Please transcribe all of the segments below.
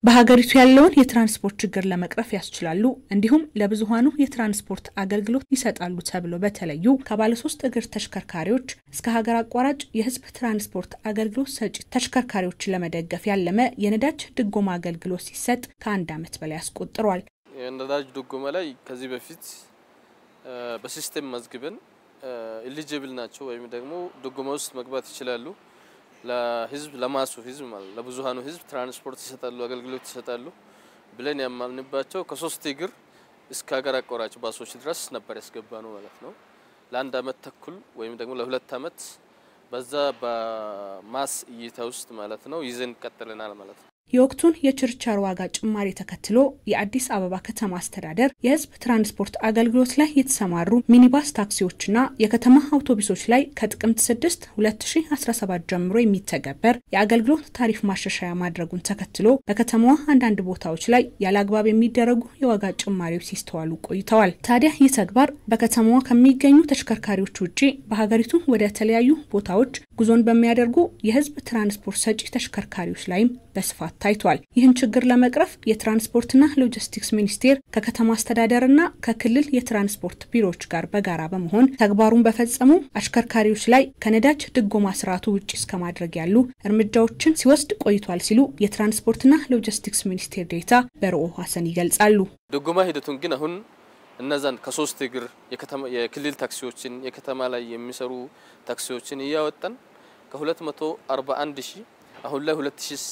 በሀገሪቱ ያለውን የትራንስፖርት ችግር ለመቅረፍ ያስችላሉ እንዲሁም ለብዙሀኑ የትራንስፖርት አገልግሎት ይሰጣሉ ተብሎ በተለዩ ከባለሶስት እግር ተሽከርካሪዎች እስከ ሀገር አቋራጭ የሕዝብ ትራንስፖርት አገልግሎት ሰጪ ተሽከርካሪዎችን ለመደገፍ ያለመ የነዳጅ ድጎማ አገልግሎት ሲሰጥ ከአንድ ዓመት በላይ አስቆጥሯል። የነዳጅ ድጎማ ላይ ከዚህ በፊት በሲስተም መዝግበን ኢሊጅብል ናቸው ወይም ደግሞ ድጎማ ውስጥ መግባት ይችላሉ ለህዝብ ለማሱ ህዝብ ማለት ለብዙሃኑ ህዝብ ትራንስፖርት ይሰጣሉ፣ አገልግሎት ይሰጣሉ ብለን ያማልንባቸው ከሶስት እግር እስከ ሀገር አቋራጭ ባሶች ድረስ ነበር ያስገባ ነው ማለት ነው። ለአንድ አመት ተኩል ወይም ደግሞ ለሁለት አመት በዛ በማስ እይታ ውስጥ ማለት ነው ይዘን ቀጥለናል ማለት ነው። የወቅቱን የችርቻሮ ዋጋ ጭማሪ ተከትሎ የአዲስ አበባ ከተማ አስተዳደር የህዝብ ትራንስፖርት አገልግሎት ላይ የተሰማሩ ሚኒባስ ታክሲዎችና የከተማ አውቶቡሶች ላይ ከጥቅምት 6 2017 ጀምሮ የሚተገበር የአገልግሎት ታሪፍ ማሻሻያ ማድረጉን ተከትሎ በከተማዋ አንዳንድ ቦታዎች ላይ ያለ አግባብ የሚደረጉ የዋጋ ጭማሪዎች ሲስተዋሉ ቆይተዋል። ታዲያ ይህ ተግባር በከተማዋ ከሚገኙ ተሽከርካሪዎች ውጭ በሀገሪቱ ወደ ተለያዩ ቦታዎች ጉዞን በሚያደርጉ የህዝብ ትራንስፖርት ሰጪ ተሽከርካሪዎች ላይም በስፋት ታይቷል። ይህን ችግር ለመቅረፍ የትራንስፖርትና ሎጂስቲክስ ሚኒስቴር ከከተማ አስተዳደርና ከክልል የትራንስፖርት ቢሮዎች ጋር በጋራ በመሆን ተግባሩን በፈጸሙ አሽከርካሪዎች ላይ ከነዳጅ ድጎማ ስርዓቱ ውጭ እስከ ማድረግ ያሉ እርምጃዎችን ሲወስድ ቆይቷል ሲሉ የትራንስፖርትና ሎጂስቲክስ ሚኒስቴር ዴኤታ በርኦ ሀሰን ይገልጻሉ። ድጎማ ሂደቱን ግን አሁን እነዛን ከሶስት እግር የክልል ታክሲዎችን የከተማ ላይ የሚሰሩ ታክሲዎችን እያወጣን ከ241 ሺህ አሁን ላይ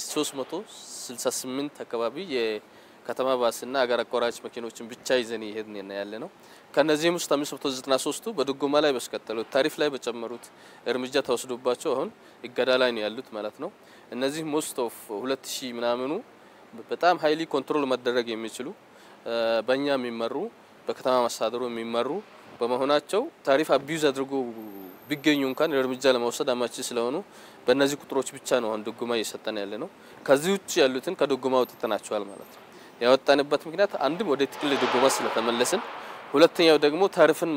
2368 አካባቢ የከተማ ባስና አገር አቋራጭ መኪኖችን ብቻ ይዘን ይሄድን ያለ ነው። ከነዚህም ውስጥ 593ቱ በድጎማ ላይ በስቀጠሉት ታሪፍ ላይ በጨመሩት እርምጃ ተወስዶባቸው አሁን እገዳ ላይ ነው ያሉት ማለት ነው። እነዚህ ሞስት ኦፍ 2000 ምናምኑ በጣም ሀይሊ ኮንትሮል መደረግ የሚችሉ በእኛ የሚመሩ በከተማ መስተዳድሩ የሚመሩ በመሆናቸው ታሪፍ አቢዩዝ አድርጎ ቢገኙ እንኳን እርምጃ ለመውሰድ አማች ስለሆኑ በእነዚህ ቁጥሮች ብቻ ነው አሁን ድጎማ እየሰጠን ያለ ነው። ከዚህ ውጭ ያሉትን ከድጎማ አውጥተናቸዋል ማለት ነው። ያወጣንበት ምክንያት አንድም ወደ ጥቅል ድጎማ ስለተመለስን፣ ሁለተኛው ደግሞ ታሪፍን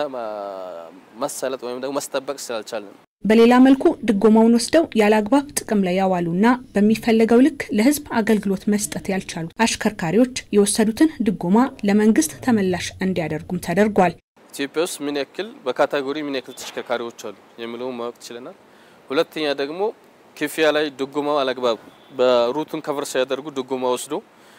ማሳለጥ ወይም ደግሞ ማስጠበቅ ስላልቻልን ነው። በሌላ መልኩ ድጎማውን ወስደው ያለ አግባብ ጥቅም ላይ ያዋሉና በሚፈለገው ልክ ለሕዝብ አገልግሎት መስጠት ያልቻሉ አሽከርካሪዎች የወሰዱትን ድጎማ ለመንግስት ተመላሽ እንዲያደርጉም ተደርጓል። ኢትዮጵያ ውስጥ ምን ያክል በካታጎሪ ምን ያክል ተሽከርካሪዎች አሉ የሚለውን ማወቅ ችለናል። ሁለተኛ ደግሞ ክፍያ ላይ ድጎማው አላግባብ በሩቱን ከቨር ሳያደርጉ ድጎማ ወስዶ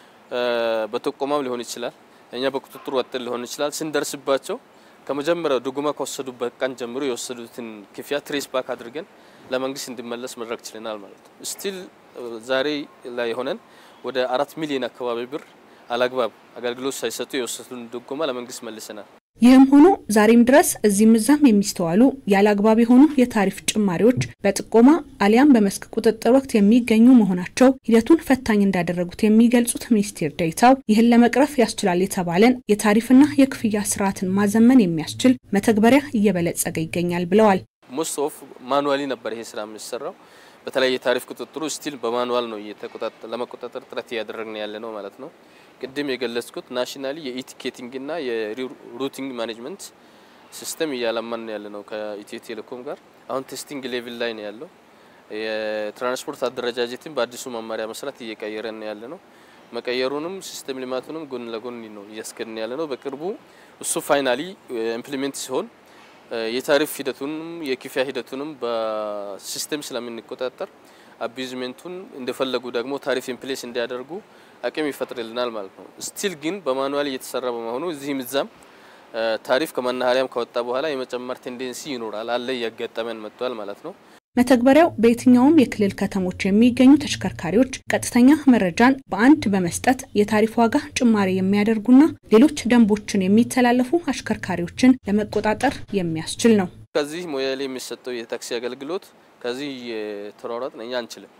በጥቆማም ሊሆን ይችላል፣ እኛ በቁጥጥር ወጥን ሊሆን ይችላል። ስንደርስባቸው ከመጀመሪያው ድጎማ ከወሰዱበት ቀን ጀምሮ የወሰዱትን ክፍያ ትሬስ ባክ አድርገን ለመንግስት እንዲመለስ መድረግ ችለናል ማለት ነው። ስቲል ዛሬ ላይ ሆነን ወደ አራት ሚሊዮን አካባቢ ብር አላግባብ አገልግሎት ሳይሰጡ የወሰዱትን ድጎማ ለመንግስት መልሰናል። ይህም ሆኖ ዛሬም ድረስ እዚህም እዛም የሚስተዋሉ ያለ አግባብ የሆኑ የታሪፍ ጭማሪዎች በጥቆማ አሊያም በመስክ ቁጥጥር ወቅት የሚገኙ መሆናቸው ሂደቱን ፈታኝ እንዳደረጉት የሚገልጹት ሚኒስቴር ዴኤታው ይህን ለመቅረፍ ያስችላል የተባለን የታሪፍና የክፍያ ስርዓትን ማዘመን የሚያስችል መተግበሪያ እየበለጸገ ይገኛል ብለዋል። ሞስት ኦፍ ማኑዋሊ ነበር ይሄ ስራ የሚሰራው። በተለይ የታሪፍ ቁጥጥሩ ስቲል በማኑዋል ነው ለመቆጣጠር ጥረት እያደረግን ያለ ነው ማለት ነው። ቅድም የገለጽኩት ናሽናሊ የኢቲኬቲንግና የሩቲንግ ማኔጅመንት ሲስተም እያለማን ያለ ነው ከኢትዮ ቴሌኮም ጋር። አሁን ቴስቲንግ ሌቭል ላይ ነው ያለው። የትራንስፖርት አደረጃጀትን በአዲሱ መመሪያ መሰረት እየቀየረን ያለ ነው። መቀየሩንም ሲስተም ልማቱንም ጎን ለጎን ነው እያስገድን ያለ ነው። በቅርቡ እሱ ፋይናሊ ኢምፕሊሜንት ሲሆን የታሪፍ ሂደቱንም የክፍያ ሂደቱንም በሲስተም ስለምንቆጣጠር አቢዝሜንቱን እንደፈለጉ ደግሞ ታሪፍ ኢምፕሌስ እንዲያደርጉ አቅም ይፈጥርልናል ማለት ነው። ስቲል ግን በማኑዋል እየተሰራ በመሆኑ እዚህም እዛም ታሪፍ ከመናኸሪያም ከወጣ በኋላ የመጨመር ቴንዴንሲ ይኖራል አለ እያጋጠመን መጥቷል ማለት ነው። መተግበሪያው በየትኛውም የክልል ከተሞች የሚገኙ ተሽከርካሪዎች ቀጥተኛ መረጃን በአንድ በመስጠት የታሪፍ ዋጋ ጭማሪ የሚያደርጉና ሌሎች ደንቦችን የሚተላለፉ አሽከርካሪዎችን ለመቆጣጠር የሚያስችል ነው። ከዚህ ሞያሌ የሚሰጠው የታክሲ አገልግሎት ከዚህ የተሯሯጥን እኛ አንችልም።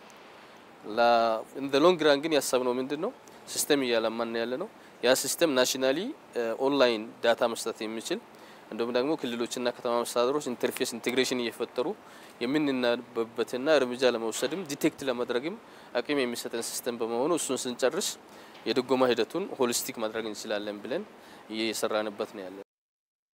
እንደ ሎንግ ራን ግን ያሰብነው ምንድን ነው ሲስተም እያለማን ያለ ነው። ያ ሲስተም ናሽናሊ ኦንላይን ዳታ መስጠት የሚችል እንዲሁም ደግሞ ክልሎችና ከተማ መስተዳድሮች ኢንተርፌስ ኢንቴግሬሽን እየፈጠሩ የምንናበብበትና እርምጃ ለመውሰድም ዲቴክት ለማድረግም አቅም የሚሰጠን ሲስተም በመሆኑ እሱን ስንጨርስ የድጎማ ሂደቱን ሆሊስቲክ ማድረግ እንችላለን ብለን እየሰራንበት ነው ያለ